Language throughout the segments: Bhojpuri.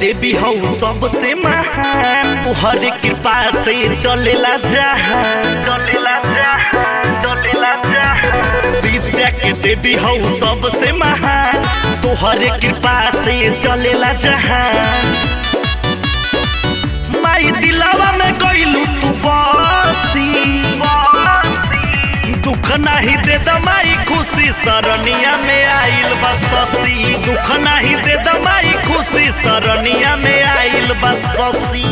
देवी हौ सबसे महान तुहरे कृपा से चलेला जहान चलेला जहान चलेला जहान विद्या के देवी हौ सबसे महान तुहरे कृपा से चलेला जहान माई दिलावा में गइलू तू बसी दुख नाही दे दमाई खुशी सरनिया में आइल बससी दुख नाही दे दमाई खुशी सरनिया में आइल बससी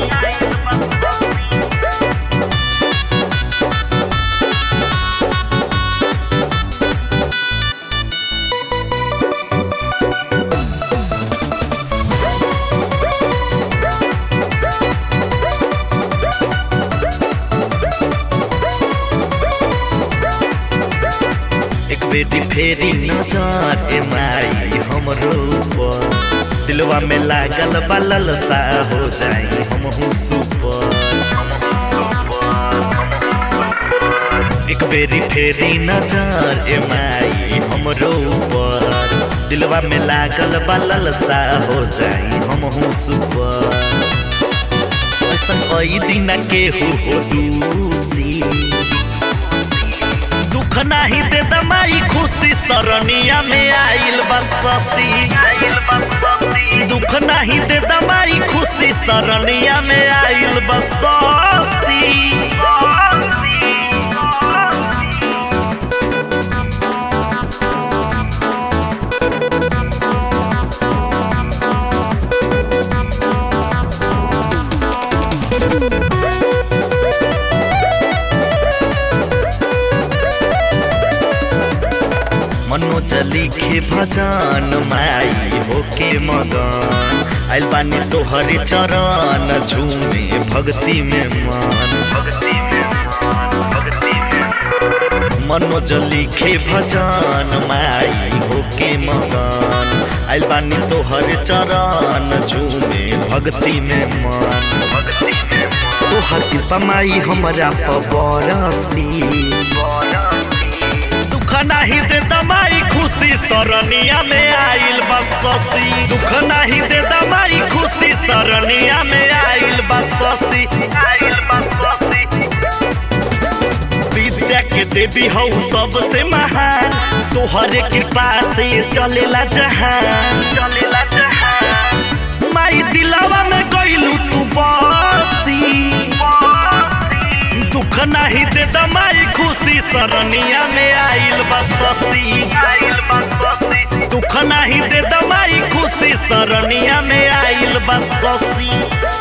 एक बेटी फेरी नजर ए माई हमरो ऊपर दिलवा में लागल बलल सा हो जाई हम सुपर एक बेरी फेरी नजर ए माई हमरो ऊपर दिलवा में लागल बलल सा हो जाई हम सुपर ऐसा कई दिन के हो दूसी दुख नाही दे दमाई खुशी सरनिया में आइल बससी दुख नाही दे दमाई खुशी सरनिया में आइल बससी मनोज लिखे भजन माई होके मगन आइल बानी तोहरे चरण झूमे भक्ति में मन मनोज लिखे भजन माई होके मगन आइल बानी तोहरे चरण झूमे भक्ति में मन तोहर कृपा माई हमरा पबरसी दुख नाही दे दमाई खुशी सरनिया में आइल बससी दुख नाही दे दमाई खुशी सरनिया में आइल बससी आइल बससी विद्या के देवी हौ सबसे महान तोहरे कृपा से चलेला जहान चलेला जहान माई दिलावा में गइलू तू बसी दुख नाही दे दमाई खुशी सरनिया में आइल बससी आइल बससी दुख नाही दे दमाई खुशी सरनिया में आइल बससी